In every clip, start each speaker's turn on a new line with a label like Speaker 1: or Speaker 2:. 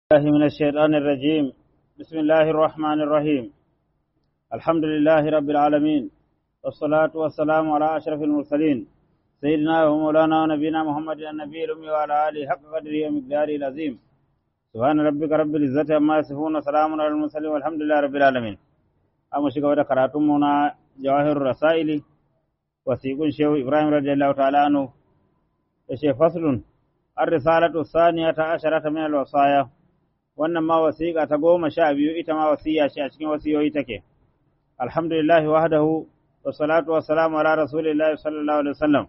Speaker 1: الله من الشيطان الرجيم بسم الله الرحمن الرحيم الحمد لله رب العالمين والصلاة والسلام على أشرف المرسلين سيدنا ومولانا ونبينا محمد النبي الأمي وعلى آله حق قدره ومقداره العظيم سبحان ربك رب العزة عما يصفون وسلام على المرسلين والحمد لله رب العالمين أما شكوى كراتمنا جواهر الرسائل وسيكون شيخ إبراهيم رضي الله تعالى عنه شيخ فصل الرسالة الثانية عشرة من الوصايا wannan ma wasiƙa ta goma sha biyu ita ma wasiya ce a cikin wasiyoyi take alhamdulillahi wahdahu wa salatu wa salamu ala rasulillahi sallallahu alaihi wasallam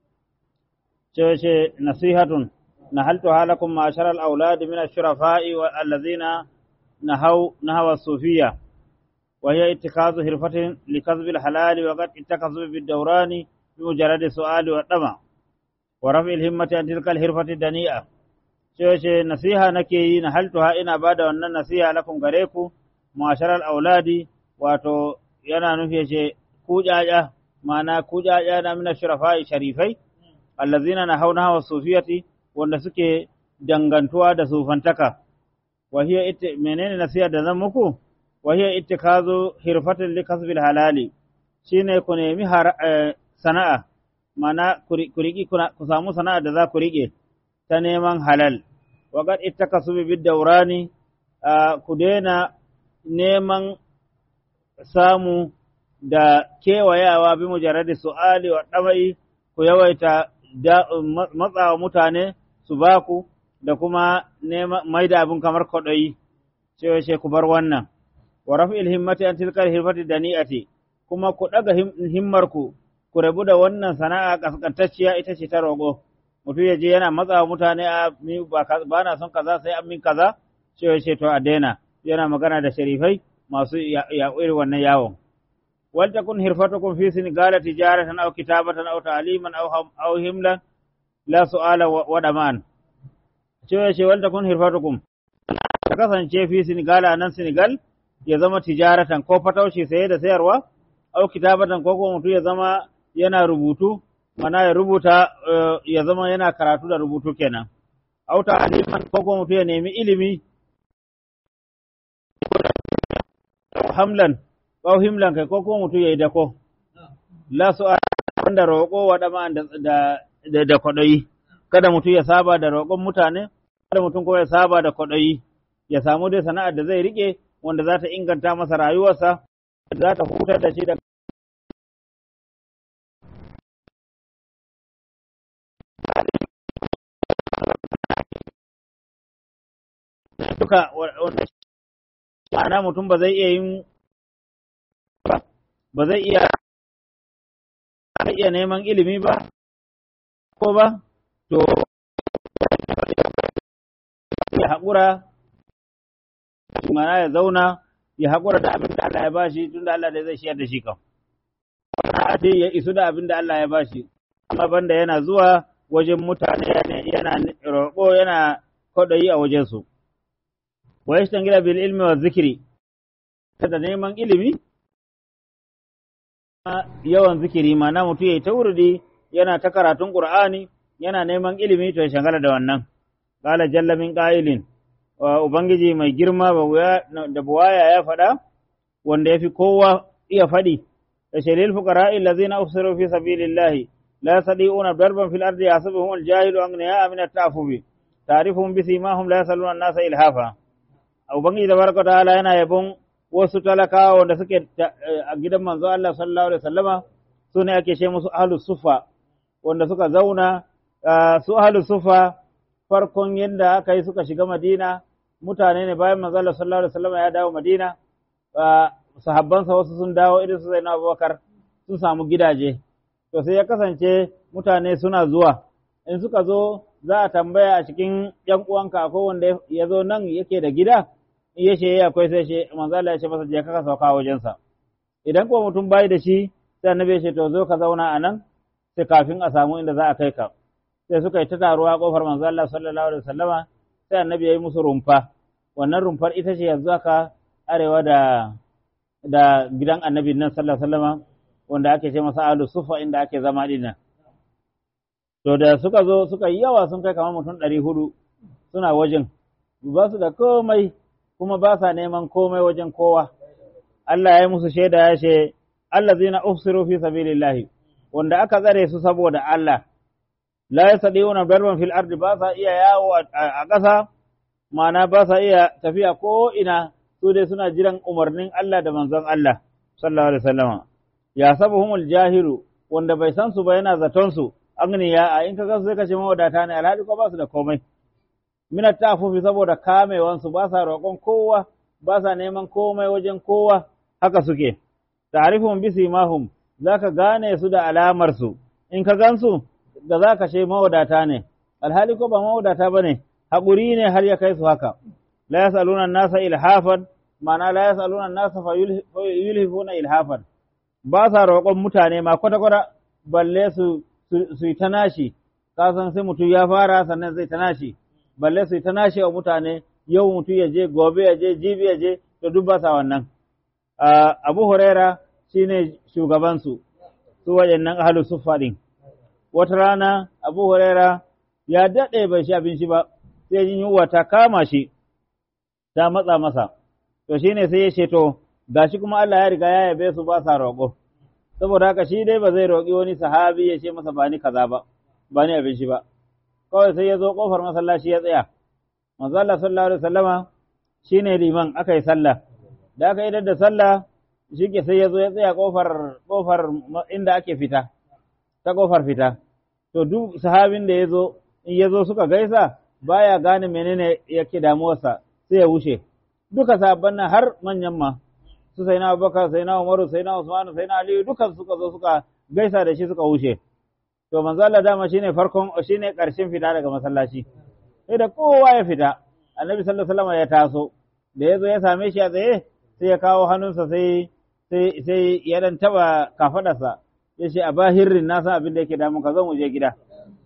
Speaker 1: ce ce nasihatun nahaltu halakum ma'ashar al-aulad min ash-shurafa'i wa allazina nahaw nahawa sufiyya wa hiya ittikazu hirfatin likazb al-halal wa qad ittakazu bid-dawrani bi mujarrad su'ali wa dama wa raf'i al-himmati an tilka al-hirfati dani'a ce nasiha nake yi na haltuha ina ba da wannan nasiha lakum gare ku masharar auladi wato yana nufi ce ku jaja ma'ana ku jaja na mina shurafa sharifai allazina na hauna hawa sufiyati wanda suke dangantuwa da sufantaka wa hiya itti menene nasiha da zan muku wa hiya ittikazu hirfatin li kasbil halali shine ku nemi sana'a ma'ana ku riki ku samu sana'a da za ku rike ta neman halal waƙar ita ka su bi daurani ku daina neman samu da kewayawa bi mujarradi su'ali wa ɗamai ku yawaita matsawa mutane su ba ku da kuma mai da abin kamar kwaɗayi cewa ce ku bar wannan wa rafi'il himmati an tilkar hirfati da ni'ati kuma ku ɗaga himmarku ku rabu da wannan sana'a kaskantacciya ita ce ta roƙo mutum ya je yana matsa mutane a ba na son kaza sai an min kaza cewa ce to a daina yana magana da sharifai masu yaƙuri wannan yawon wal takun hirfatukum fi sinigala tijaratan aw kitabatan aw ta'liman aw aw himlan la su'ala wa daman cewa ce wal takun hirfatukum ta kasance fi sinigala nan sinigal ya zama tijaratan ko fataushi saye da sayarwa aw kitabatan ko ko mutum ya zama yana rubutu mana ya rubuta ya zama yana karatu da rubutu kenan auta aliman ko kuma mutum ya nemi ilimi hamlan ko himlan kai ko kuma mutum ya yi dako la su wanda roƙo wa dama da da da kwaɗayi kada mutum ya saba da roƙon mutane kada mutum ko ya saba da kwaɗayi ya samu dai sana'ar da zai rike wanda za ta inganta masa rayuwarsa za ta hutar da shi da duka wanda ma'ana mutum ba zai iya yin ba zai iya iya neman ilimi ba ko ba to ya haƙura ma'ana ya zauna ya haƙura da abin da Allah ya bashi tun da Allah da zai shiyar da shi kan ce ya isu da abin da Allah ya bashi amma banda yana zuwa wajen mutane yana roƙo yana kwaɗayi a wajensu. wa yashtangila bil ilmi wa zikri kada neman ilimi yawan zikiri mana mutum yayi ta wurdi yana ta karatun qur'ani yana neman ilimi to ya shangala da wannan qala jalla min qailin wa ubangiji mai girma da buwaya ya faɗa wanda yafi kowa iya faɗi da shalil fuqara allazina ufsiru fi sabilillahi la yastati'una darban fil ardi yahsabuhum al-jahilu aghniya min at-ta'affufi ta'rifuhum bi simahum la yasaluna an-nasa ilhafa Ubangiji da barka ta'ala yana yabon wasu talakawa wanda suke a gidan manzo Allah sallallahu alaihi wasallama su ne ake ce musu ahlus sufa wanda suka zauna su ahlus sufa farkon yadda aka yi suka shiga Madina mutane ne bayan manzo Allah sallallahu alaihi wasallama ya dawo Madina sahabbansa wasu sun dawo irin su Zainab Abubakar sun samu gidaje to sai ya kasance mutane suna zuwa in suka zo za a tambaya a cikin ‘yan uwanka akwai wanda ya zo nan yake da gida, in ya ce akwai sai ce, manzala ya ce masa je kaka sauka wajensa. Idan kuma mutum bayi da shi, sai annabi ya ce to zo ka zauna a nan, sai kafin a samu inda za a kai ka. Sai suka yi ta taruwa kofar manzala sallallahu alaihi wasallama, sai annabi ya yi musu rumfa. Wannan rumfar ita ce yanzu aka arewa da da gidan annabi nan sallallahu alaihi wasallama wanda ake ce masa alu sufa inda ake zama dinnan. To da suka zo suka yi yawa sun kai kamar mutum ɗari hudu suna wajen, ba su da komai kuma ba sa neman komai wajen kowa Allah ya yi musu shaida ya ce allazina ufsiru fi sabilillahi wanda aka tsare su saboda Allah la yastadiuna darban fil ardi ba sa iya yawo a ƙasa ma'ana ba sa iya tafiya ko ina su dai suna jiran umarnin Allah da manzon Allah sallallahu alaihi wasallam ya sabuhumul jahilu wanda bai san su ba yana zaton su agniya a in ka ga sai ka ce mawadata ne alhali ko ba su da komai minat tafufi saboda kamewan su ba sa roƙon kowa ba sa neman komai wajen kowa haka suke ta'rifuhum bisimahum zaka gane su da alamar su in ka gansu da zaka ce mawadata ne alhali ko ba mawadata bane haƙuri ne har ya kai su haka la yasaluna nasa ilhafan ma'ana la yasaluna nasa fa yulhifuna ilhafan ba sa roƙon mutane ma kwata-kwata balle su su yi ta nashi ka san sai mutum ya fara sannan zai ta nashi balle su yi ta nashi wa mutane yau mutum ya je gobe ya je jibi ya je to duk ba sa wannan abu huraira shine shugabansu su waɗannan ahlus suffa din wata rana abu huraira ya daɗe bai shi abinci ba sai yin yunwa ta kama shi ta matsa masa to shine sai ya ce to gashi kuma Allah ya riga ya yabe su ba sa roƙo saboda haka shi dai ba zai roƙi wani sahabi ya ce masa ba ni kaza ba ba ni abinci ba kawai sai ya zo kofar masallaci ya tsaya manzo Allah sallallahu alaihi wasallama shine liman aka yi sallah da aka yi da sallah shike sai ya zo ya tsaya kofar kofar inda ake fita ta kofar fita to duk sahabin da ya zo in ya zo suka gaisa baya gane menene yake damuwarsa sai ya wuce duka sabon nan har manyan ma su sai na Abubakar sai na Umaru sai na Usman sai na Aliyu dukan suka zo suka gaisa da shi suka wuce to manzo Allah dama shine farkon shine karshen fita daga masallaci sai da kowa ya fita annabi sallallahu alaihi wasallam ya taso da yazo ya same shi a tsaye sai ya kawo hannunsa sai sai sai ya dan taba kafadarsa ya ce a bahirrin na san abin da yake damun ka zo mu je gida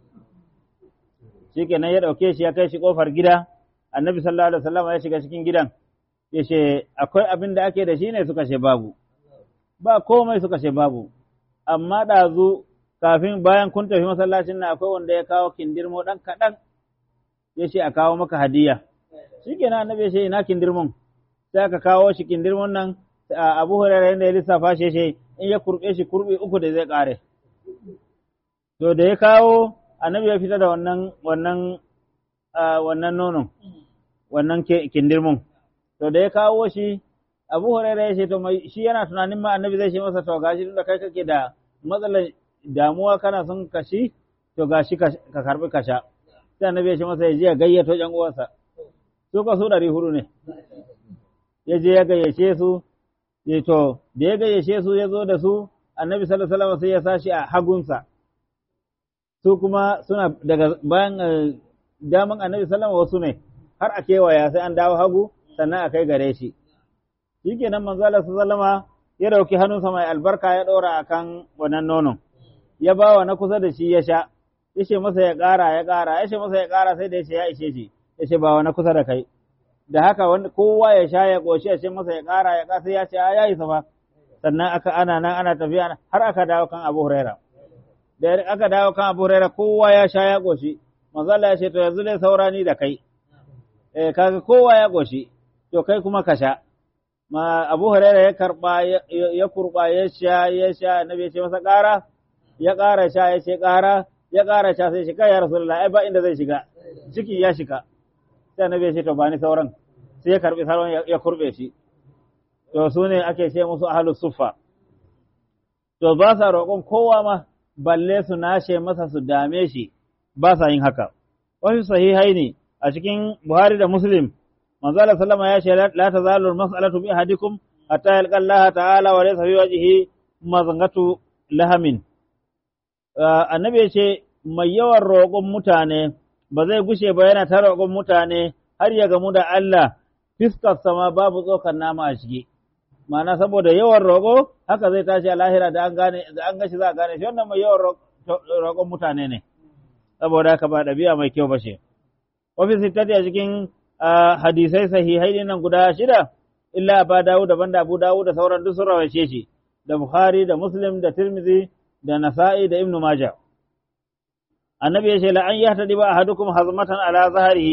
Speaker 1: shikenan ya dauke shi ya kai shi kofar gida annabi sallallahu alaihi wasallam ya shiga cikin gidan ya ce akwai abin da ake da shi ne suka ce babu ba komai suka ce babu amma ɗazu kafin bayan kun tafi masallacin na akwai wanda ya kawo kindirmo ɗan kaɗan ya ce a kawo maka hadiya shi kenan annabi ya ce ina kindirmon sai aka kawo shi kindirmon nan abu hurairar yadda ya lissafa shi ce in ya kurɓe shi kurɓe uku da zai ƙare to da ya kawo annabi ya fita da wannan wannan wannan nonon wannan kindirmon to da ya kawo shi abu huraira ya ce to mai shi yana tunanin ma annabi zai ce masa to gashi tunda kai kake da matsalar damuwa kana son kashi to gashi ka karbi kasha sai annabi ya ce masa ya je ya gayyato ƴan uwansa su ka su ɗari hudu ne ya je ya gayyace su ya to da ya gayyace su ya zo da su annabi sallallahu alaihi wasallam sai ya sashi a hagunsa su kuma suna daga bayan daman annabi sallallahu alaihi wasallam wasu ne har a kewaya sai an dawo hagu sannan a kai gare shi shikenan manzo Allah sallama ya dauki hannunsa mai albarka ya ɗora akan wannan nonon ya ba wa na kusa da shi ya sha yace masa ya ƙara ya ƙara yace masa ya ƙara sai da yace ya ishe shi yace ba wa na kusa da kai da haka wanda kowa ya sha ya ƙoshi ya ce masa ya ƙara ya ƙara sai ya ce ya yi safa sannan aka ana nan ana tafiya har aka dawo kan Abu Huraira da aka dawo kan Abu Huraira kowa ya sha ya ƙoshi manzo Allah ya ce to yanzu dai saura ni da kai eh kaga kowa ya ƙoshi to kai kuma ka sha ma Abu Huraira ya karba ya kurba ya sha ya sha annabi ya ce masa ƙara ya ƙara sha ya ce ƙara ya ƙara sha sai shi kai ya Rasulullah ai ba inda zai shiga ciki ya shiga sai annabi ya ce to ba ni sauran sai ya karbi sauran ya kurbe shi to su ne ake ce musu ahlus suffa to ba sa roƙon kowa ma balle su nashe masa su dame shi ba sa yin haka wasu sahihai ne a cikin Buhari da Muslim manzo Allah sallama ya ce la tazalu al-mas'alatu bi ahadikum hatta yalqa Allah ta'ala wa laysa fi wajhihi mazangatu lahamin annabi ya ce mai yawan roƙon mutane ba zai gushe ba yana ta roƙon mutane har ya gamu da Allah fiskar sama babu tsokar nama a ciki ma'ana saboda yawan roƙo haka zai tashi a lahira da an gane da an gashi za a gane shi wannan mai yawan roƙon mutane ne saboda haka ba ɗabi'a mai kyau ba ce ofis sittati a cikin hadisai sahihai nan guda shida illa ba dawo daban da abu dawo da sauran duk sun rawace shi da bukhari da muslim da tirmidhi da nasa'i da ibnu majah annabi ya ce la an yahtadi ba ahadukum hazmatan ala zahrihi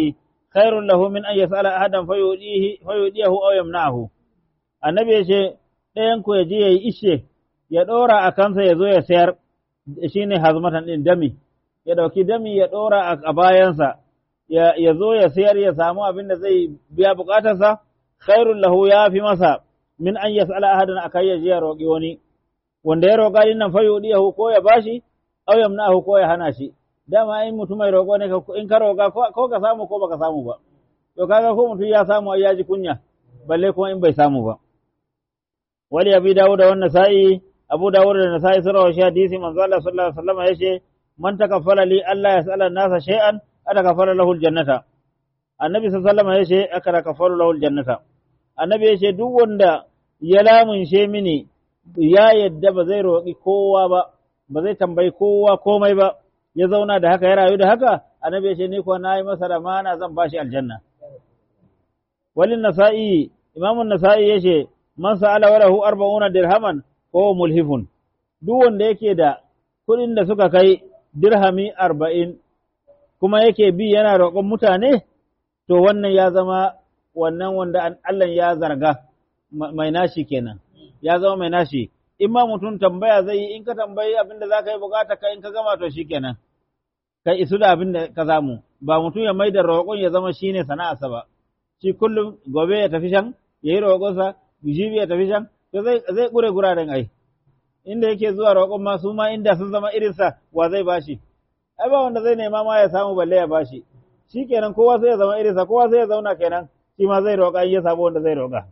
Speaker 1: khairun lahu min an yas'ala ahadan fayudihi fayudiyahu aw yamna'ahu annabi ya ce ɗayan ku ya je yayi ishe ya ɗora a kansa ya zo ya sayar shine hazmatan din dami ya ɗauki dami ya ɗora a bayansa ya zo ya sayar ya samu abin da zai biya bukatarsa khairun lahu ya fi masa min an yas'ala ahadan akai ya je ya roƙi wani wanda ya roƙa din nan fayudiyahu ko ya bashi aw yamna'ahu ko ya hana shi dama in mutum mai roƙo ne in ka roƙa ko ka samu ko baka samu ba to kaga ko mutum ya samu ai ya ji kunya balle kuma in bai samu ba wali abi dawud da wannan sa'i abu dawud da nasa'i sun rawashi hadisi manzo Allah sallallahu alaihi wasallam yace man takaffala li Allah yas'ala nasa shay'an atakaffala lahu aljannata annabi sallallahu alaihi wasallam yace aka takaffalu lahu aljannata annabi yace duk wanda ya lamunshe mini ya yadda ba zai roƙi kowa ba ba zai tambayi kowa komai ba ya zauna da haka ya rayu da haka annabi ya ce ni ko nayi masa da mana zan bashi aljanna walin nasa'i imamun nasa'i ya ce man sa'ala walahu arba'una dirhaman ko mulhifun duk wanda yake da kuɗin da suka kai dirhami arba'in kuma yake bi yana roƙon mutane to wannan ya zama wannan wanda Allah ya zarga mai nashi kenan ya zama mai nashi in ma mutum tambaya zai yi in ka tambayi abin da za ka yi bukata ka in ka gama to shi kenan ka isu da abin da ka samu ba mutum ya mai da roƙon ya zama shi ne sana'arsa ba shi kullum gobe ya tafi shan ya yi roƙonsa jibi ya tafi shan to zai zai ƙure guraren ai inda yake zuwa roƙon ma su ma inda sun zama irinsa wa zai bashi ai ba wanda zai nema ma ya samu balle ya bashi shi kenan kowa sai ya zama irinsa kowa sai ya zauna kenan shi ma zai roƙa in ya samu wanda zai roƙa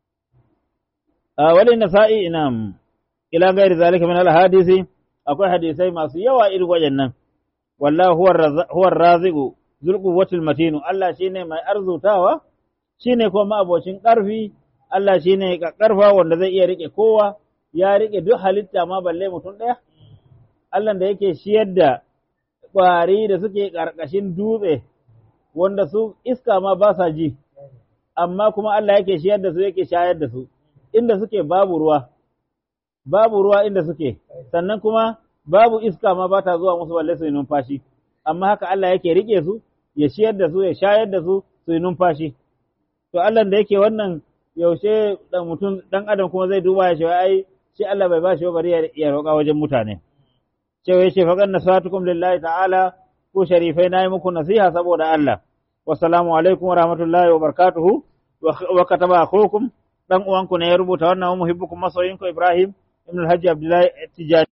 Speaker 1: wali nasa'i inam ila gairi zalika min al-hadisi akwai hadisai masu yawa irin wayannan wallahi huwa raziqu zul quwwatil matin Allah shine mai arzutawa shine kuma abocin karfi Allah shine karfa wanda zai iya rike kowa ya rike duk halitta ma balle mutum daya Allah da yake shiyar da kwari da suke karkashin dutse wanda su iska ma ba sa ji amma kuma Allah yake shiyar da su yake shayar da su inda suke babu ruwa babu ruwa inda suke sannan kuma babu iska ma ba ta zuwa musu balle su yi numfashi amma haka Allah yake rike su ya shiyar da su ya shayar da su su yi numfashi to Allah da yake wannan yaushe dan mutum dan adam kuma zai duba ya ce ai shi Allah bai bashi ba bari ya roƙa wajen mutane cewa yace fa kan nasatukum lillahi ta'ala ku sharifai nayi muku nasiha saboda Allah wassalamu alaikum wa rahmatullahi wa barakatuhu wa kataba akhukum dan uwanku ne ya rubuta wannan muhibbukum masoyinku Ibrahim ibn Hajji Abdullahi Tijani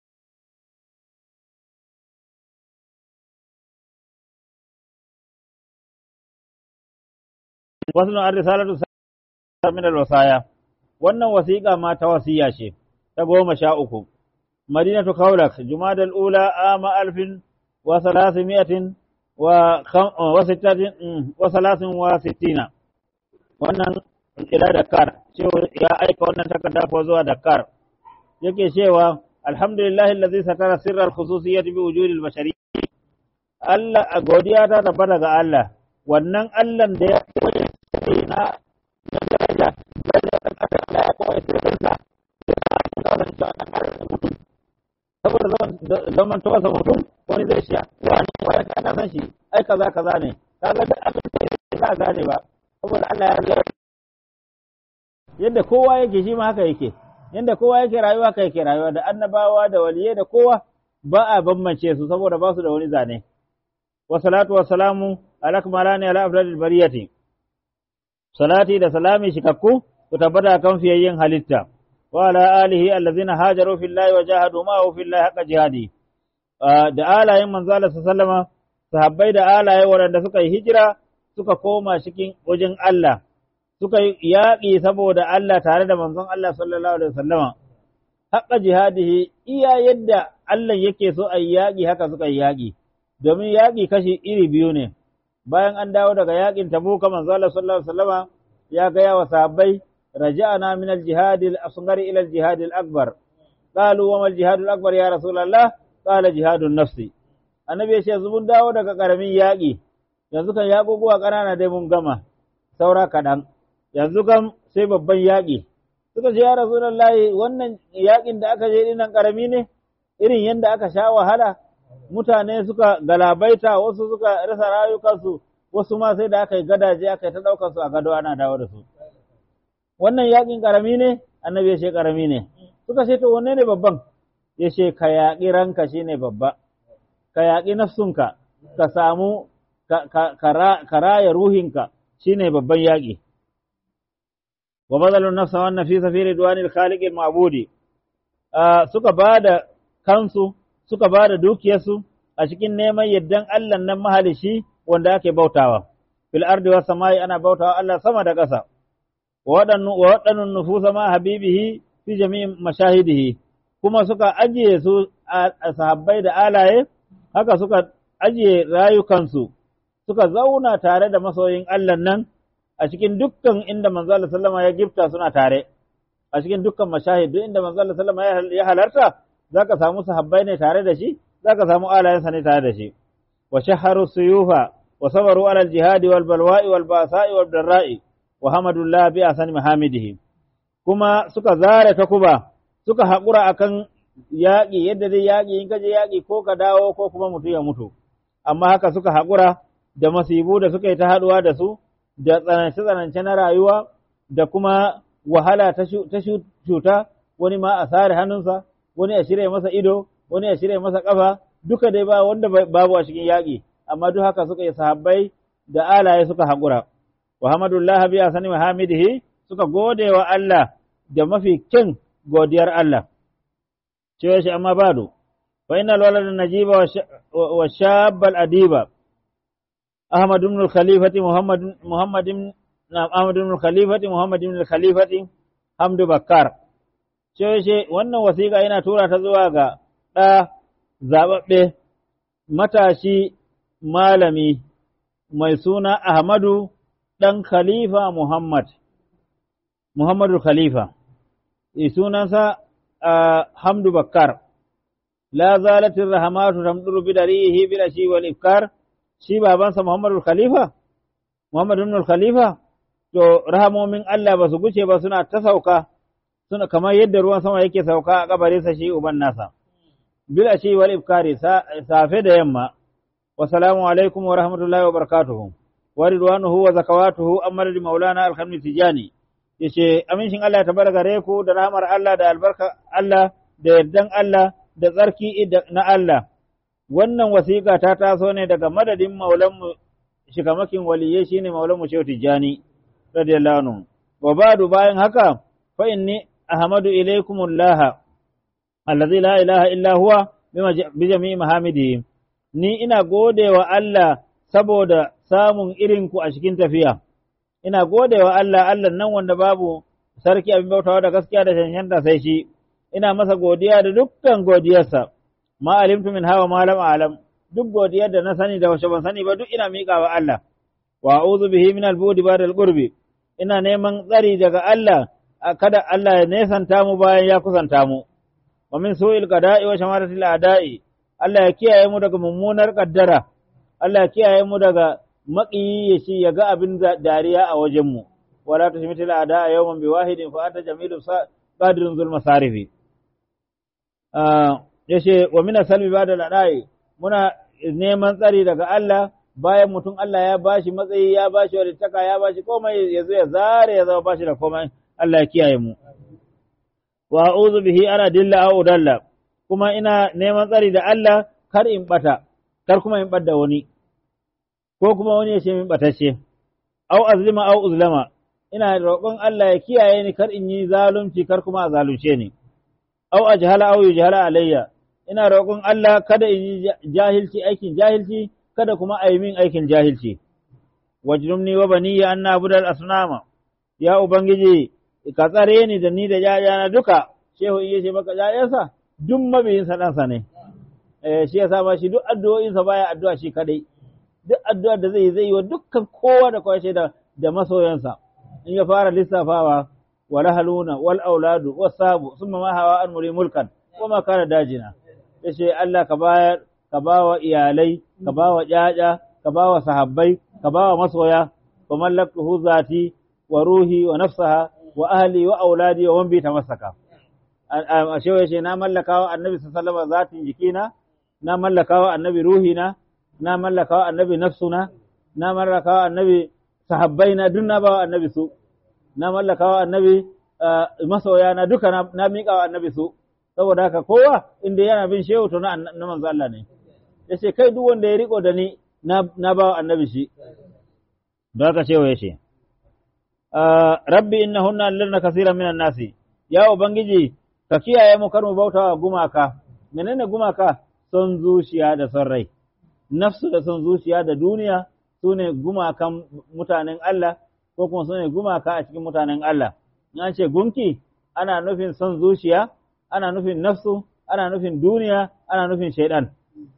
Speaker 1: wasu na risalatu min al-wasaya wannan wasiƙa ma ta wasiya ce ta goma sha uku madinatu kaulak jumadal ula ama alfin wa salasimiyatin wa wa sittatin wa salasin wa sittina wannan ila Dakar cewa ya aika wannan takarda ko zuwa Dakar yake cewa alhamdulillah allazi satara sirral khususiyyati bi wujudil bashari Allah a godiya ta tabbata ga Allah wannan Allah da ya koyi na na daraja daraja ta kasa Allah ya koyi sirrinsa saboda zaman to wasa mutum wani zai sha wani wani ka san shi ai kaza kaza ne kaga da abin da ka gane ba saboda Allah ya yadda kowa yake shi ma haka yake yadda kowa yake rayuwa haka yake rayuwa da annabawa da waliyai da kowa ba a bambance su saboda ba su da wani zane wa salatu wa salamu ala kamalani ala afdalil bariyati salati da salami shikakku ku tabbata kan fiyayyen halitta wa ala alihi allazina hajaru fillahi wa jahadu ma'ahu fillahi haqqa jihadi da alayen manzo Allah sallama sahabbai da alaye waɗanda suka yi hijira suka koma cikin wajen Allah suka yi yaƙi saboda Allah tare da manzon Allah sallallahu alaihi wasallama haƙa jihadihi iya yadda Allah yake so a yaƙi haka suka yi yaƙi domin yaƙi kashi iri biyu ne bayan an dawo daga yaƙin tabuka manzon Allah sallallahu alaihi wasallama ya gaya wa sahabbai raja'na min al-jihad al-asghar ila al-jihad al-akbar qalu wa ma al-jihad al-akbar ya rasulullah qala jihadun nafsi annabi ya ce zubun dawo daga karamin yaƙi yanzu kan yaƙuƙuwa ƙanana dai mun gama saura kaɗan yanzu kam sai babban yaƙi suka ce ya rasulullahi wannan yaƙin da aka je dinan ƙarami ne irin yadda aka sha wahala mutane suka galabaita wasu suka rasa rayukansu wasu ma sai da aka yi gadaje aka yi ta ɗaukar su a gado ana dawo da su wannan yaƙin ƙarami ne annabi ya ce ƙarami ne suka ce to wanne ne babban ya ce ka yaƙi ranka shine babba ka yaƙi nafsunka ka samu ka raya ruhinka shine babban yaƙi wa bazalun nafsa wannan fi safiri duwanil khaliqil ma'budi suka bada kansu suka bada dukiyarsu a cikin neman yaddan Allah nan mahalishi wanda ake bautawa fil ardi was samai ana bautawa Allah sama da ƙasa wa waɗannan nufusa ma habibihi fi jami'in mashahidihi kuma suka ajiye su a sahabbai da alaye haka suka ajiye rayukansu suka zauna tare da masoyin Allah nan a cikin dukkan inda manzo Allah sallama ya gifta suna tare a cikin dukkan mashahid duk inda manzo Allah sallama ya halarta zaka samu sahabbai ne tare da shi zaka samu alayensa ne tare da shi wa shaharu suyufa wa sabaru ala al-jihad wal balwa'i wal ba'sa'i wal darra'i wa hamadullah bi asani mahamidihi kuma suka zare takuba suka haƙura akan yaƙi yadda dai yaƙi in kaje yaƙi ko ka dawo ko kuma mutu ya mutu amma haka suka haƙura da masibu da suka yi ta haɗuwa da su da tsanance-tsanance na rayuwa da kuma wahala ta cuta wani ma a sare hannunsa wani a shirya masa ido wani a shirya masa ƙafa duka dai ba wanda babu a cikin yaƙi amma duk haka suka yi sahabbai da alaye suka haƙura wa hamadullah bi asani mahamidihi suka gode wa Allah da mafi kyan godiyar Allah cewa shi amma bado fa innal walada najiba wa shabbal adiba Ahmad ibn al-Khalifati Muhammad Muhammad ibn Ahmad ibn al-Khalifati Muhammad ibn al-Khalifati Hamdu Bakkar cewa shi wannan wasiƙa yana tura ta zuwa ga ɗa zaɓaɓɓe matashi malami mai suna Ahmadu ɗan Khalifa Muhammad, Muhammadu Khalifa, sunansa Hamdu Bakkar, la zalatin rahamatu tamduru bidarihi bila shi wal ifkar, shi babansa Muhammadu Khalifa, Muhammadu Khalifa, to rahamomin Allah ba su guce ba suna ta sauka, suna kamar yadda ruwan sama yake sauka a kabarinsa shi uban nasa. Bila shi wal ifkari safe da yamma, wasalamu alaikum wa rahmatullahi wa barakatuhu. wa ridwanuhu wa zakawatuhu amma da maulana alhamdu tijani yace amincin Allah ya tabbata gare ku da rahmar Allah da albarka Allah da yardan Allah da tsarki na Allah wannan wasiƙa ta taso ne daga madadin maulanmu shikamakin waliyye shine maulanmu Shehu Tijani radiyallahu anhu wa ba'du bayan haka fa inni ahmadu ilaykumullah allazi la ilaha illa huwa bi jami'i mahamidihi ni ina godewa Allah saboda samun irinku a cikin tafiya, ina gode wa Allah, Allah nan wanda babu sarki abin bautawa da gaskiya da shanshanta sai shi, ina masa godiya da dukkan godiyarsa, ma alimtu min hawa malam alam, duk godiyar da na sani da wasu ban sani ba duk ina miƙa wa Allah, wa a'udhu bihi min al-budi ba da qurbi ina neman tsari daga Allah, kada Allah ya nesanta mu bayan ya kusanta mu, wa min su'il qada'i wa shamaratil a'da'i, Allah ya kiyaye mu daga mummunar kaddara. Allah ya kiyaye mu daga maƙiyi ya shi ya ga abin dariya a wajenmu, wala ta shimita la'ada a yawan bi wahidin fa anta jamilu qadirin zulma sarifi. Ya ce, wa mina salmi ba da laɗaye, muna neman tsari daga Allah bayan mutum Allah ya bashi matsayi ya bashi walittaka ya bashi komai ya zo ya zare ya zama bashi da komai Allah ya kiyaye mu. Wa a'udhu bihi ana dilla au dalla kuma ina neman tsari da Allah kar in bata kar kuma in ɓadda wani, ko kuma wani ya ce min ɓatacce, au azlima au uzlama, ina roƙon Allah ya kiyaye ni kar in yi zalunci kar kuma a zalunce ni, au a jihala au jihala alayya, ina roƙon Allah kada in yi jahilci aikin jahilci, kada kuma a yi min aikin jahilci. Wajnumni wa baniya an nabudal asnama, ya Ubangiji, ka tsare ni da ni da ‘ya'yana duka, shehu iya ce maka ‘ya'yansa, duk mabiyinsa ɗansa ne. shi ya ma shi duk addu'o'insa baya addu'a shi kadai duk addu'ar da zai zai yi wa dukkan kowa da kowa da da masoyansa in ya fara lissafawa wal haluna wal auladu was sabu summa ma hawa an muri mulkan wa ma kana dajina yace Allah ka bayar ka bawa iyalai ka bawa jaja ka bawa sahabbai ka bawa masoya wa mallaktuhu zati wa ruhi wa nafsaha wa ahli wa auladi wa man bi tamassaka a shewa yace na mallaka wa annabi sallallahu alaihi wasallam zatin jikina na mallaka wa annabi ruhina, na mallaka wa annabi nafsuna, na mallakawa annabi sahabbai na duk na bawa annabi su na mallakawa annabi masoya na duka na miƙa wa annabi su saboda haka kowa inda yana bin shehu to na manzo Allah ne yace kai duk wanda ya riko da ni na bawa annabi shi da haka shehu yace rabbi innahunna alladna kaseeran minan nasi ya ubangiji ka kiyaye mu kar mu bautawa gumaka menene gumaka son zuciya da son rai nafsu da son zuciya da duniya sune gumakan mutanen Allah ko kuma sune gumaka a cikin mutanen Allah in an ce gunki ana nufin son zuciya ana nufin nafsu ana nufin duniya ana nufin shaidan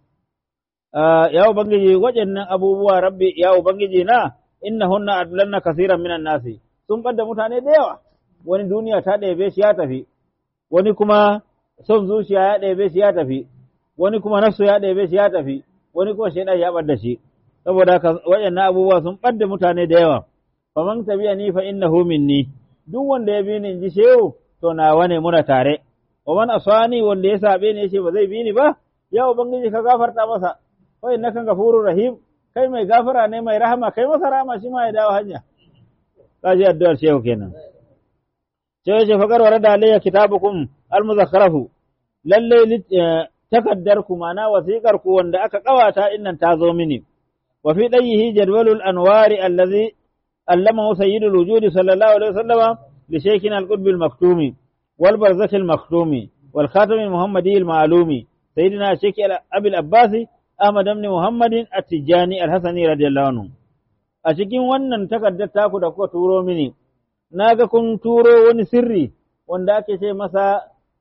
Speaker 1: ya ubangiji waɗannan abubuwa rabbi ya ubangiji na innahunna adlanna kaseeran minan nasi sun ɓadda mutane da yawa wani duniya ta ɗebe shi ya tafi wani kuma son zuciya ya ɗebe shi ya tafi wani kuma nafsu ya ɗebe shi ya tafi wani kuma shaidan ya ɓadda shi saboda haka waɗannan abubuwa sun ɓadda mutane da yawa faman tabi'a ni fa innahu minni duk wanda ya bi ni in ji shehu to nawa ne muna tare wa man asani wanda ya sabe ni yace ba zai bi ni ba ya ubangiji ka gafarta masa fa innaka gafurur rahim kai mai gafara ne mai rahama kai masa rahama shi ma ya dawo hanya kaji addu'ar shehu kenan sai yace fakar warada alayya kitabukum almuzakkarahu lalle takaddar ku mana wasiƙar ku wanda aka kawata innan ta zo mini wa fi dayhi jadwalul anwari allazi allamahu sayyidul wujudi sallallahu alaihi wasallam li shaykhina al-qutb al-maktumi wal barzakh al-maktumi wal khatam al-muhammadi al-ma'lumi sayyidina shaykh abi al-abbas ahmad ibn muhammadin at-tijani al-hasani radiyallahu anhu a cikin wannan takaddar taku da kuka turo mini naga kun turo wani sirri wanda ake ce masa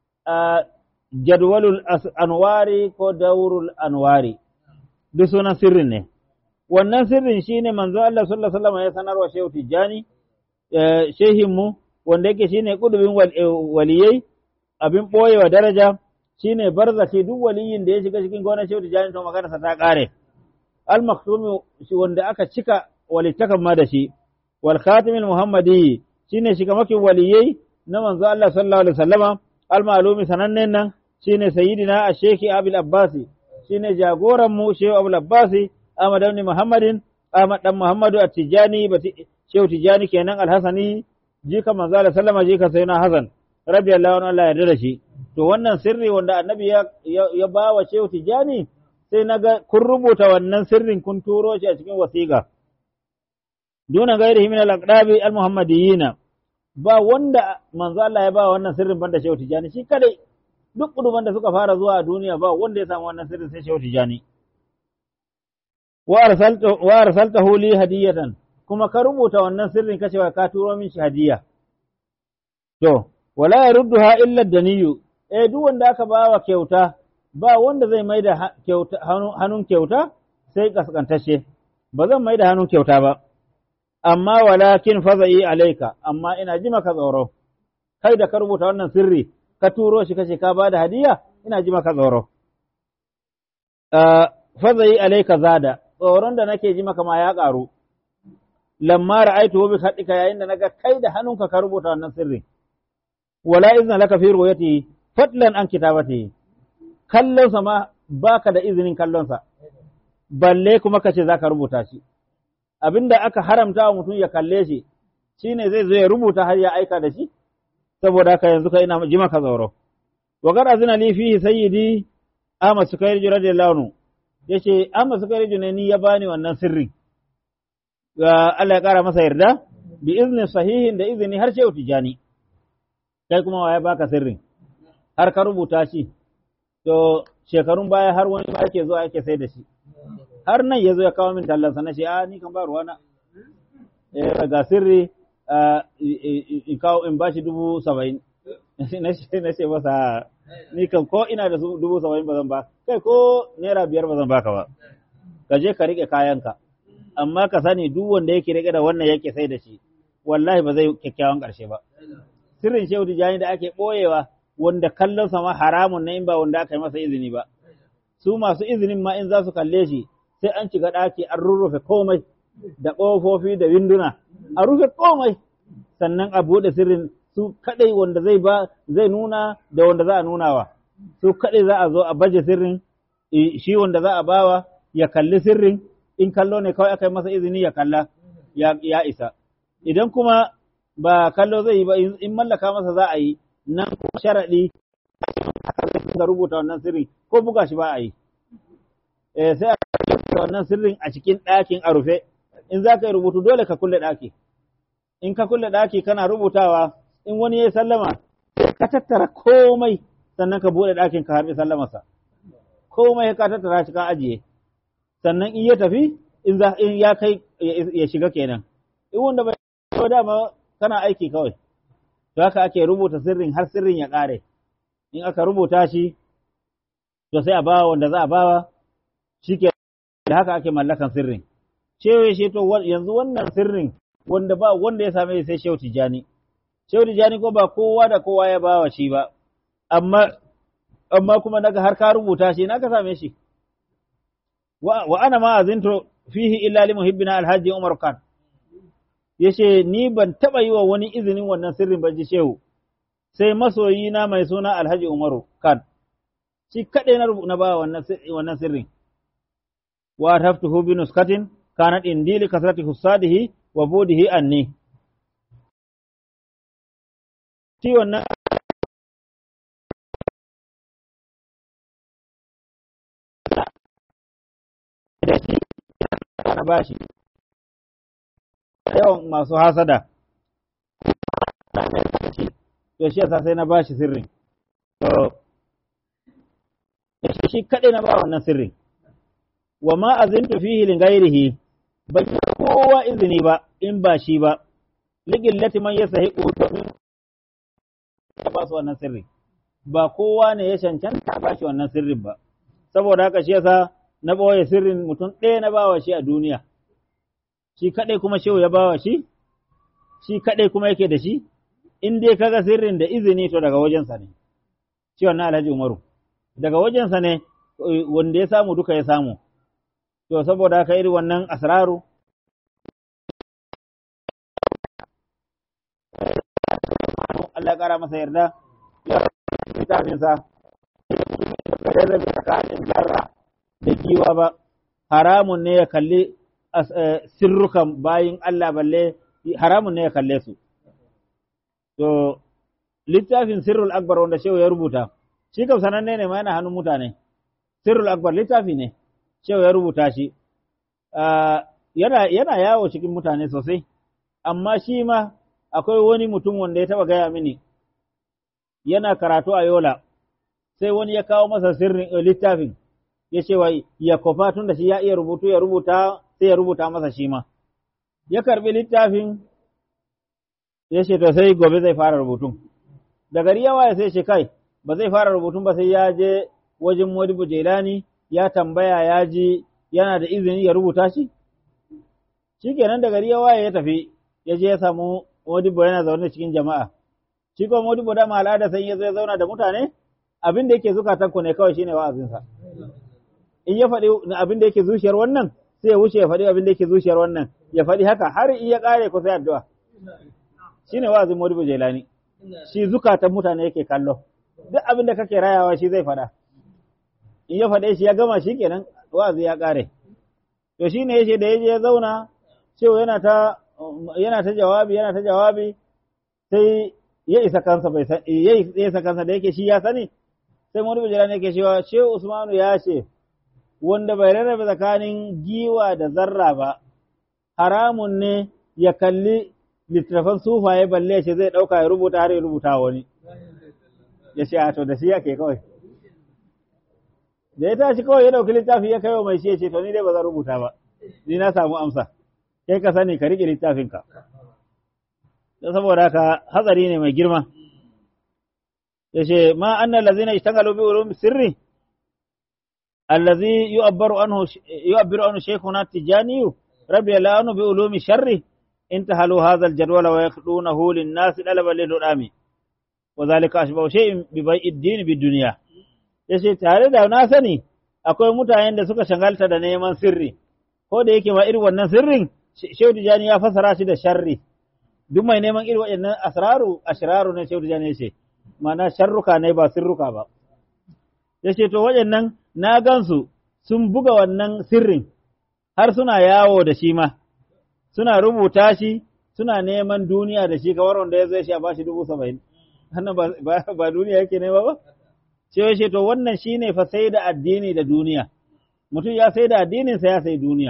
Speaker 1: jadwalul anwari ko daurul anwari duk sunan sirrin ne wannan sirrin shine manzo Allah sallallahu alaihi wasallam ya sanarwa Shehu Tijjani shehin mu wanda yake shine kudubin waliyai abin boyewa daraja shine barzaki duk waliyin da ya shiga cikin gonar Shehu Tijjani to magana sa ta kare al maktumi wanda aka cika walittakan ma da shi wal khatimil muhammadi shine shiga makin waliyai na manzo Allah sallallahu alaihi wasallama al malumi sanannen nan shine sayyidina ash-shaykh Abul Abbasi shine jagoran mu Shehu Abul Abbasi Ahmad ibn Muhammadin Ahmad dan Muhammadu at-Tijani Shehu Tijani kenan al-Hasani jika manzo Allah sallama jika sayyidina Hasan radiyallahu anhu Allah ya yarda da shi to wannan sirri wanda annabi ya ya bawa Shehu Tijani sai naga kun rubuta wannan sirrin kun turo shi a cikin wasiƙa duna gairihi min al-aqdabi al-muhammadiyina ba wanda manzo Allah ya ba wannan sirrin banda Shehu Tijani shi kadai duk kuduban da suka fara zuwa a duniya ba wanda ya samu wannan sirrin sai Shehu Tijani wa arsaltahu li hadiyatan kuma ka rubuta wannan sirrin kace ka turo min shi hadiya to wala yarudduha illa daniyu eh duk wanda aka ba wa kyauta ba wanda zai maida kyauta hannun kyauta sai kaskantashe ba zan maida hannun kyauta ba amma walakin fazai alaika amma ina ji maka tsoro kai da ka rubuta wannan sirri ka turo shi kace ka bada hadiya ina ji maka tsoro fazai alaika zada tsoron da nake ji maka ma ya ƙaru lamma ra'aitu bi khadika yayin da naga kai da hannunka ka rubuta wannan sirri wala izna laka fi ru'yati fadlan an kitabati kallon sa ma baka da izinin kallon sa balle kuma kace zaka rubuta shi abinda aka haramta wa mutum ya kalle shi shine zai zo ya rubuta har ya aika da shi saboda haka yanzu kai ina ji maka tsoro wa qad azina li fihi sayyidi Ahmad Sukairij radiyallahu anhu yace Ahmad Sukairij ne ni ya bani wannan sirri ga Allah ya kara masa yarda bi izni sahihin da izini har shehu tijani kai kuma waye baka sirrin har ka rubuta shi to shekarun baya har wani ba yake zuwa yake sai da shi har nan ya zo ya kawo min tallansa na ce a ni kan ba ruwana eh ga sirri in kawo in bashi dubu saba'in na ce masa ni kan ko ina da dubu saba'in ba zan ba kai ko naira biyar ba zan baka ba ka je ka riƙe kayanka amma ka sani duk wanda yake riƙe da wannan yake sai da shi wallahi ba zai kyakkyawan ƙarshe ba sirrin shehu tijani da ake ɓoyewa wanda kallon sama haramun na in ba wanda aka yi masa izini ba su masu izinin ma in za su kalle shi sai an shiga ɗaki an rurrufe komai da ƙofofi da winduna a rufe komai sannan a buɗe sirrin su kaɗai wanda zai ba zai nuna da wanda za a nunawa su kaɗai za a zo a baje sirrin shi wanda za a bawa ya kalli sirrin in kallo ne kawai aka yi masa izini ya kalla ya, ya isa idan kuma ba kallo zai yi ba in mallaka masa za a yi nan sharaɗi ka rubuta wannan sirrin ko buga shi ba a yi eh sai a rubuta wannan sirrin a cikin ɗakin a rufe in za ka yi rubutu dole ka kulle ɗaki in ka kulle ɗaki kana rubutawa in wani ya sallama ka tattara komai sannan ka buɗe ɗakin ka harbi sallamarsa komai ka tattara shi ka ajiye sannan in ya tafi in za in ya kai ya shiga kenan in wanda bai dama kana aiki kawai to haka ake rubuta sirrin har sirrin ya ƙare in aka rubuta shi to sai a bawa wanda za a bawa shike da haka ake mallakan sirrin cewa shi to yanzu wannan sirrin wanda ba wanda ya same sai Shehu Tijani Shehu Tijani ko ba kowa da kowa ya bawa shi ba amma amma kuma naga har ka rubuta shi na ka same shi wa ana ma azinto fihi illa li muhibbina alhaji Umar Khan yace ni ban taba yi wa wani izinin wannan sirrin ban ji shehu sai masoyi na mai suna Alhaji Umaru Khan shi kade na na ba wannan wannan sirrin wa taftuhu bi nuskatin kanat indili kasrati husadihi wa budihi anni ti wannan da shi na bashi yawan masu hasada to shi yasa sai na bashi sirrin to shi kaɗai na ba wannan sirrin wa ma azintu fihi lin ghairihi ban kowa izini ba in ba shi ba ligillati man yasahiqu domin ya ba su wannan sirri ba kowa ne ya cancanta ba shi wannan sirrin ba saboda haka shi yasa na ɓoye sirrin mutum ɗaya na bawa shi a duniya shi kaɗai kuma shehu ya bawa shi shi kaɗai kuma yake da shi in dai kaga sirrin da izini to daga wajensa ne shi wannan alhaji umaru daga wajensa ne wanda ya samu duka ya samu to saboda haka irin wannan asraru Allah ya kara masa yarda ya littafinsa ya rabe tsakanin zarra da giwa ba haramun ne ya kalli sirrukan bayin Allah balle haramun ne ya kalle su to littafin sirrul akbar wanda shehu ya rubuta shi kam sananne ne ma yana hannun mutane sirrul akbar littafi ne shehu ya rubuta shi yana yana yawo cikin mutane sosai amma shi ma akwai wani mutum wanda ya taba gaya mini yana karatu a yola sai wani ya kawo masa sirrin littafin ya ce wa ya kofa tun da shi ya iya rubutu ya rubuta sai ya rubuta masa shi ma ya karbi littafin ya ce to sai gobe zai fara rubutun da gari yawa ya sai ce kai ba zai fara rubutun ba sai ya je wajen Modibo Jelani ya tambaya ya ji yana da izini ya rubuta shi shikenan da gari yawa ya tafi ya je ya samu Modibo yana zaune cikin jama'a shi ko Modibo da al'ada sai ya zo ya zauna da mutane abin da yake zukatan ku ne kawai shine wa'azinsa in ya faɗi abin da yake zuciyar wannan sai ya wuce ya faɗi abin da yake zuciyar wannan ya faɗi haka har in ya ƙare ku sai addu'a shine wa'azin Modibo Jelani shi zukatan mutane yake kallo duk abin da kake rayawa shi zai faɗa in ya faɗe shi ya gama shi kenan wa'azi ya ƙare to shine yace da yaje ya zauna cewa yana ta yana ta jawabi yana ta jawabi sai ya isa kansa bai san ya isa kansa da yake shi ya sani sai Modibo Jelani yake cewa Shehu Usmanu ya ce wanda bai rarrabe tsakanin giwa da zarra ba haramun ne ya kalli littattafan sufaye balle ce zai ɗauka ya rubuta har ya rubuta wani ya ce a to da shi yake kawai da ya tashi kawai ya ɗauki littafi ya kaiwa mai shi ya ce to ni dai ba zan rubuta ba ni na samu amsa kai ka sani ka riƙe littafinka don saboda haka hatsari ne mai girma ya ce ma annal lazina ishtagalu bi ulumi sirri allazi yu'abbaru anhu yu'abbiru anhu shaykhuna tijani rabbi la anu bi ulumi sharri انتهلوا هذا الجدول ويخلونه للناس طلبا للرام وذلك أشبه شيء ببيع الدين بالدنيا yace tare da na sani akwai mutanen da suka shagalta da neman sirri ko da yake ma irin wannan sirrin Shehu Tijani ya fasara shi da sharri duk mai neman irin waɗannan asraru ashraru ne Shehu Tijani yace ma'ana sharruka ne ba sirruka ba yace to waɗannan na gansu sun buga wannan sirrin har suna yawo da shi ma suna rubuta shi suna neman duniya da shi kamar wanda ya zai shi a bashi dubu saba'in wannan ba duniya yake nema ba sai ce to wannan shine fa sai da addini da duniya mutum ya sai da addininsa ya sai duniya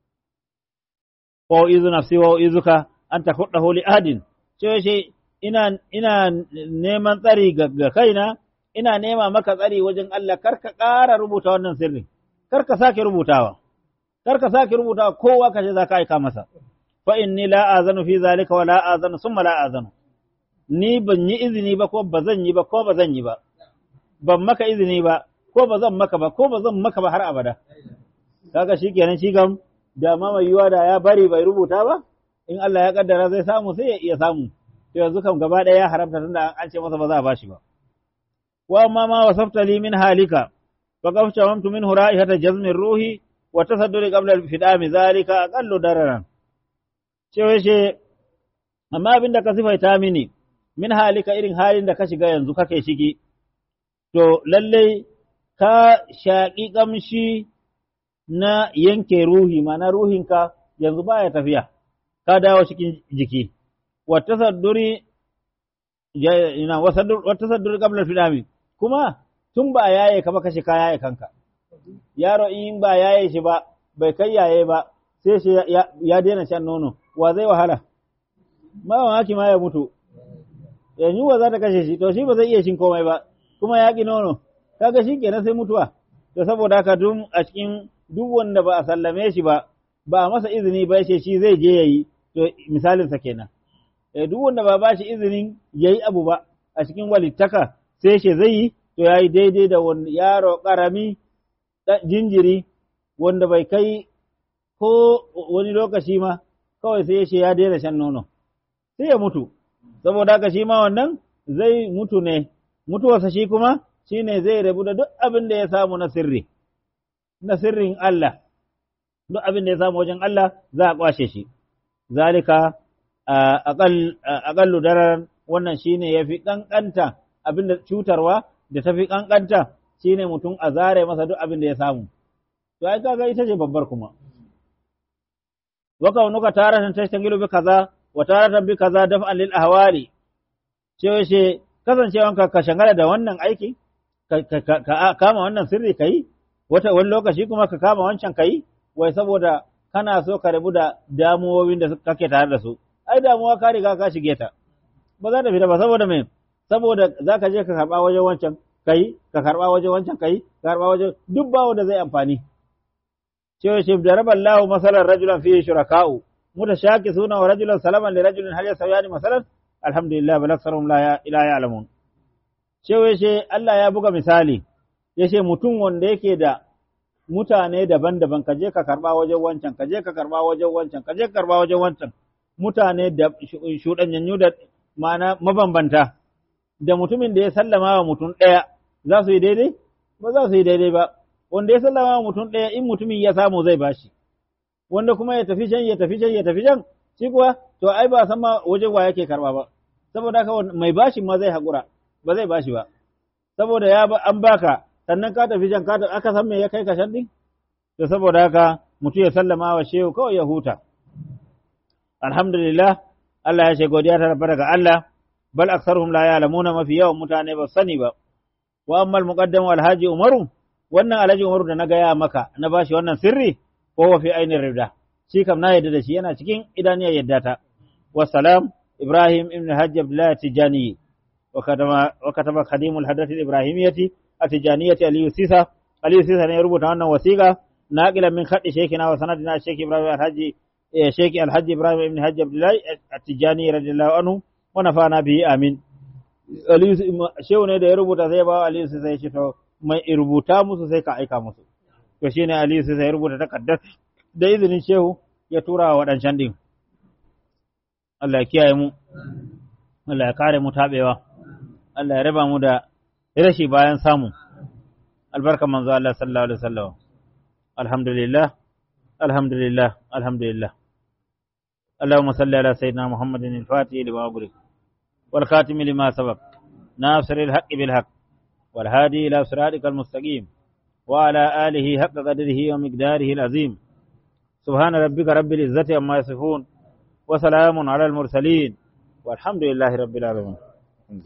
Speaker 1: wa izu nafsi wa izuka an takuddahu li adin sai ce ina ina neman tsari ga kaina ina nema maka tsari wajen Allah kar ka ƙara rubuta wannan sirri kar ka sake rubutawa kar ka sake rubutawa kowa ka ce za ka aika masa fa inni la azanu fi zalika wa la azanu summa la azanu ni ban yi izini ba ko ba zan yi ba ko ba zan yi ba ban maka izini ba ko ba zan maka ba ko ba zan maka ba har abada kaga shikenan shi kam da ma mai yiwa da ya bari bai rubuta ba in Allah ya kaddara zai samu sai ya iya samu to yanzu kam gaba ɗaya ya haramta tunda an ce masa ba za a bashi ba wa amma ma wasafta li min halika fa qafta wamtu minhu ra'ihata jazmin ruhi wa tasadduri qabla al-fidami zalika aqallu dararan cewa ce amma abin da ka sifaita mini min halika irin halin da ka shiga yanzu kake shigi to lallai ka shaƙi ƙamshi na yanke ruhi mana ruhinka yanzu baya tafiya ka dawo cikin jiki wata sadduri wata sadduri qabla fidami kuma tun ba yaye ka ba kashe ka yaye kanka yaro in ba yaye shi ba bai kai yaye ba sai shi ya daina shan nono wa zai wahala ma mamaki ma ya mutu yanzu wa za ta kashe shi to shi ba zai iya shin komai ba kuma ya ƙi nono kaga shi kenan sai mutuwa to saboda haka duk a cikin duk wanda ba a sallame shi ba ba a masa izini ba yace shi zai je yayi to misalin sa kenan eh duk wanda ba ba shi izinin yayi abu ba a cikin walittaka sai shi zai yi to yayi daidai da wani yaro karami jinjiri wanda bai kai ko wani lokaci ma kawai sai ya ya daina shan nono sai ya mutu saboda haka shi ma wannan zai mutu ne mutuwarsa shi kuma shi ne zai rabu da duk abin da ya samu na sirri, na sirrin Allah, duk abin da ya samu wajen Allah za a kwashe shi. Zalika aƙallu daren wannan shi ne ya fi ƙanƙanta abin da cutarwa da ta fi ƙanƙanta shi ne mutum a zare masa duk abin da ya samu. To, ai kaga ita ce babbar kuma. Waka nuka taratan tashtangilu bi kaza, wa taratan bi kaza daf'an lil ahwali. Cewa shi kasancewanka ka shangala da wannan aiki, ka kama wannan sirri ka yi, wata wani lokaci kuma ka kama wancan ka yi, wai saboda kana so ka rabu da damuwowin da kake tare da su. Ai damuwa ka riga ka shige ta, ba za ta fita ba saboda me, saboda za ka je ka karɓa wajen wancan ka yi, ka karɓa wajen wancan ka yi, ka karɓa wajen duk ba wanda zai amfani. Cewa shi da rabar lahu masalar rajulan fiye shuraka'u, mutashaki suna wa rajulan salaman li rajulin hal yasawiyani masalan alhamdulillah bal aktharuhum la ila ya'lamun cewa yace Allah ya buga misali yace mutum wanda yake da mutane daban-daban kaje ka karba wajen wancan kaje ka karba wajen wancan kaje ka karba wajen wancan mutane da shudanyanyu da ma'ana mabambanta da mutumin da ya sallama wa mutum ɗaya za su yi daidai ba za su yi daidai ba wanda ya sallama wa mutum ɗaya in mutumin ya samu zai bashi wanda kuma ya tafi can ya tafi can ya tafi can shi kuwa to ai ba san ma wajen wa yake karba ba saboda haka mai bashin ma zai haƙura ba zai bashi ba saboda ya an baka sannan ka tafi can ka aka san me ya kai ka shan din to saboda haka mutum ya sallama wa shehu kawai ya huta alhamdulillah Allah ya ce godiya ta rabbana ga Allah bal aktsaruhum la ya'lamuna mafi yawan mutane ba sani ba wa ammal muqaddam wal haji umaru wannan alhaji umaru da na gaya maka na bashi wannan sirri ko wa fi ainihin rida shi kam na yadda da shi yana cikin idaniyar yadda ta wassalam ibrahim ibn hajji abdullahi tijani wa kataba khadimul hadath ibrahimiyyati atijaniyyati aliyu sisa aliyu sisa ne ya rubuta wannan wasiqa naqilan min khaddi shaykhina wa sanadina shaykh ibrahim alhaji shaykh alhaji ibrahim ibn hajji abdullahi atijani radiyallahu anhu wa nafana bihi amin aliyu shehu ne da ya rubuta sai ba aliyu sisa ya ce to mai rubuta musu sai ka aika musu to shine aliyu sisa ya rubuta takardar da izinin shehu ya tura wa waɗancan ɗin. Allah ya kiyaye mu, Allah ya kare mu taɓewa, Allah ya raba mu da rashi bayan samu, albarka manzo Allah sallallahu Alaihi wasallam. Alhamdulillah, alhamdulillah, alhamdulillah. اللهم صل على سيدنا محمد الفاتح لما أغلق والخاتم لما سبق ناصر الحق بالحق والهادي إلى صراطك المستقيم وعلى آله حق قدره ومقداره العظيم subhana rabbika rabbil izzati amma yasifun wa salamun ala al mursalin walhamdulillahi rabbil alamin